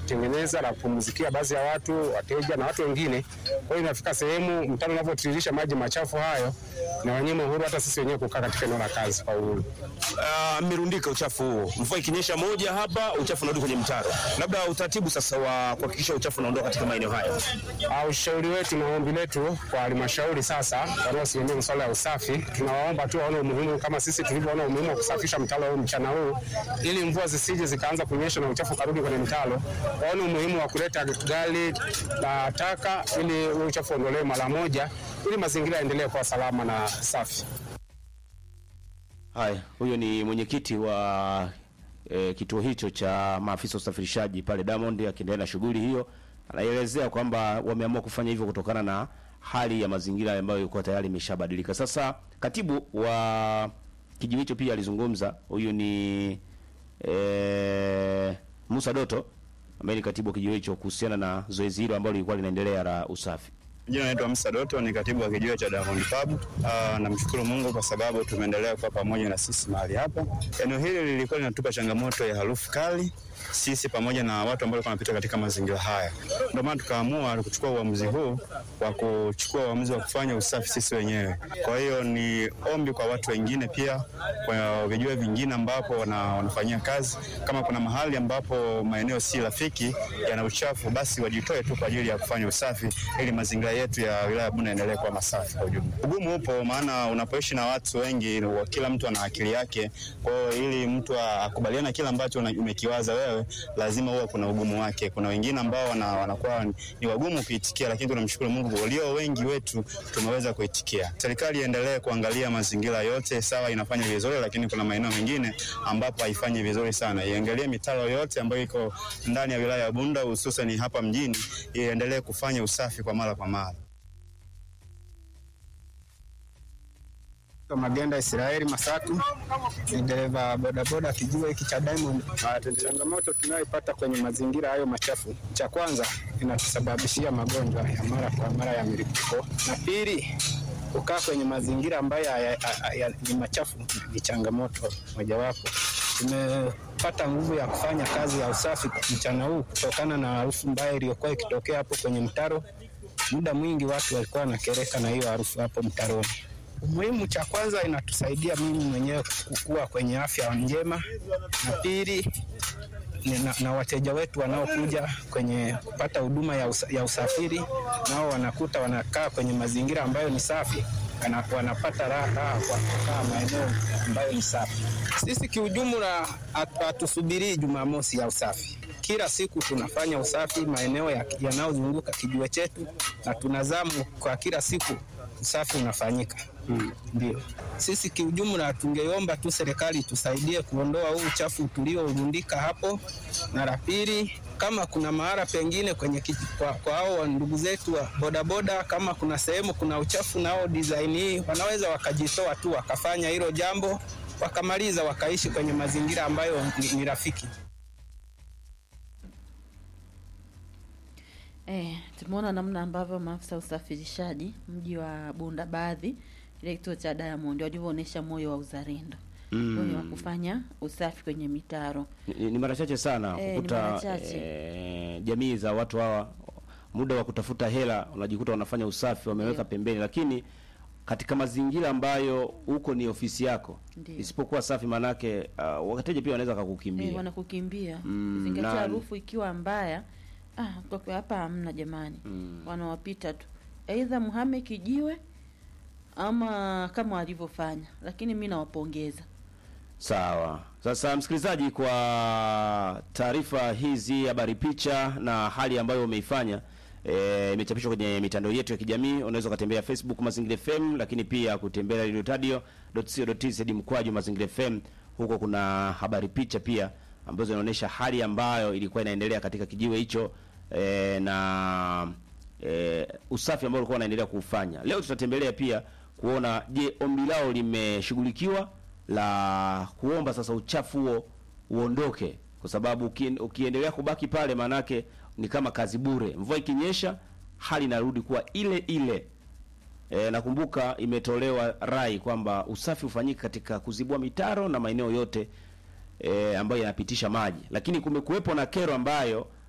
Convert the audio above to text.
kutengeneza na kupumzikia baadhi ya watu, wateja na watu wengine. Kwa hiyo inafika sehemu mtaro unavyotiririsha maji machafu hayo na wanyima uhuru hata sisi wenyewe kukaa katika eneo la kazi kwa uhuru. Ah, mmerundika uchafu huo, mvua ikinyesha moja hapa, uchafu unarudi kwenye mtaro. Labda utaratibu sasa wa kuhakikisha uchafu unaondoka katika maeneo hayo. Ah, Ushauri wetu na ombi letu kwa halmashauri sasa wanaosimamia masuala ya usafi, tunawaomba tu waone umuhimu kama sisi tulivyoona umuhimu wa kusafisha mtaro huu mchana huu, ili mvua zisije zikaanza kunyesha na uchafu karudi kwenye mtaro. Waone umuhimu wa kuleta gari la taka ili huu uchafu uondolewe mara moja, ili mazingira yaendelee kuwa salama na safi. Haya, huyo ni mwenyekiti wa e, kituo hicho cha maafisa usafirishaji pale Diamond akiendelea na shughuli hiyo. Anaelezea kwamba wameamua kufanya hivyo kutokana na hali ya mazingira ambayo ilikuwa tayari imeshabadilika. Sasa katibu wa kijiwe hicho pia alizungumza, huyu ni e, Musa Doto ambaye ni katibu wa kijiwe hicho kuhusiana na zoezi hilo ambalo lilikuwa linaendelea la usafi. Jina naitwa Musa Doto, ni katibu wa kijiwe cha Diamond Pub. Ah, namshukuru Mungu kwa sababu tumeendelea kuwa pamoja na sisi mahali hapa. Eneo hili lilikuwa linatupa changamoto ya harufu kali sisi pamoja na watu ambao walikuwa wanapita katika mazingira haya. Ndio maana tukaamua kuchukua uamuzi huu wa kuchukua uamuzi wa kufanya usafi sisi wenyewe. Kwa hiyo ni ombi kwa watu wengine pia, kwa vijiwe vingine ambapo wana, wanafanyia kazi, kama kuna mahali ambapo maeneo si rafiki yana uchafu, basi wajitoe tu kwa ajili ya kufanya usafi ili mazingira yetu ya wilaya ya Bunda yaendelee kuwa masafi kwa ujumla. Ugumu upo, maana unapoishi na watu wengi, wa- kila mtu ana akili yake. Kwa hiyo ili mtu akubaliana na kile ambacho una- umekiwaza wewe, lazima huwa kuna ugumu wake. Kuna wengine ambao wana, wanakuwa ni wagumu kuitikia, lakini tunamshukuru Mungu walio wengi wetu tumeweza kuitikia. Serikali iendelee kuangalia mazingira yote, sawa, inafanya vizuri, lakini kuna maeneo mengine ambapo haifanyi vizuri sana. Iangalie mitaro yote ambayo iko ndani ya wilaya ya Bunda, hususan hapa mjini, iendelee kufanya usafi kwa mara kwa mara. Magenda Israeli Masatu ni dereva bodaboda kijiwe hiki cha Diamond. Ah, Changamoto tunayoipata kwenye mazingira hayo machafu, cha kwanza inatusababishia magonjwa ya mara kwa mara ya milipuko, na pili kukaa kwenye mazingira ambayo haya- haya- ni machafu ni changamoto mojawapo. Tumepata nguvu ya kufanya kazi ya usafi mchana huu kutokana na harufu mbaya iliyokuwa ikitokea hapo kwenye mtaro. Muda mwingi watu walikuwa wanakereka na hiyo harufu hapo mtaroni. Umuhimu cha kwanza inatusaidia mimi mwenyewe kukua kwenye afya njema, na pili ni na, na wateja wetu wanaokuja kwenye kupata huduma ya, usa, ya usafiri nao wanakuta wanakaa kwenye mazingira ambayo ni safi, wana- wanapata raha raha kwa kukaa maeneo ambayo ni safi. Sisi kiujumla hatu- hatusubirii Jumamosi ya usafi. Kila siku tunafanya usafi maeneo ya- yanayozunguka kijiwe chetu, na tunazamu kwa kila siku usafi unafanyika. Ndio sisi kiujumla tungeomba tu serikali tusaidie kuondoa huu uchafu tuliourundika hapo, na la pili, kama kuna mahala pengine kwenye kiji, kwa, kwa hao ndugu zetu wa bodaboda, kama kuna sehemu kuna uchafu nao design hii wanaweza wakajitoa tu wakafanya hilo jambo wakamaliza wakaishi kwenye mazingira ambayo ni, ni rafiki. Eh, tumeona namna ambavyo maafisa usafirishaji mji wa Bunda baadhi ile kituo cha Diamond walivyoonyesha moyo wa uzalendo moyo wa kufanya usafi kwenye mitaro. Ni, ni mara chache sana Eh, ni kukuta mara chache. eh, jamii za watu hawa muda wa kutafuta hela unajikuta wanafanya usafi wameweka Ndio. pembeni, lakini katika mazingira ambayo huko ni ofisi yako Ndio. isipokuwa safi, manake uh, wateja pia wanaweza kakukimbia. Eh, wanakukimbia Mm, zingatia na- harufu ikiwa mbaya. Ah, kwa kwa hapa hamna jamani, wanawapita tu, aidha mhame kijiwe ama kama walivyofanya, lakini mi nawapongeza. Sawa. Sasa msikilizaji, kwa taarifa hizi, habari, picha na hali ambayo umeifanya eh, imechapishwa kwenye mitandao yetu ya kijamii. Unaweza ukatembea Facebook Mazingira FM, lakini pia kutembea radiotadio.co.tz mkwaju Mazingira FM. Huko kuna habari, picha pia ambazo zinaonyesha hali ambayo ilikuwa inaendelea katika kijiwe hicho eh, na eh, usafi ambao ulikuwa unaendelea kuufanya. Leo tutatembelea pia kuona je, ombi lao limeshughulikiwa la kuomba sasa uchafu huo uondoke, kwa sababu uki- ukiendelea kubaki pale, maanake ni kama kazi bure. Mvua ikinyesha, hali inarudi kuwa ile ile. E, nakumbuka imetolewa rai kwamba usafi ufanyike katika kuzibua mitaro na maeneo yote e, ambayo yanapitisha maji, lakini kumekuwepo na kero ambayo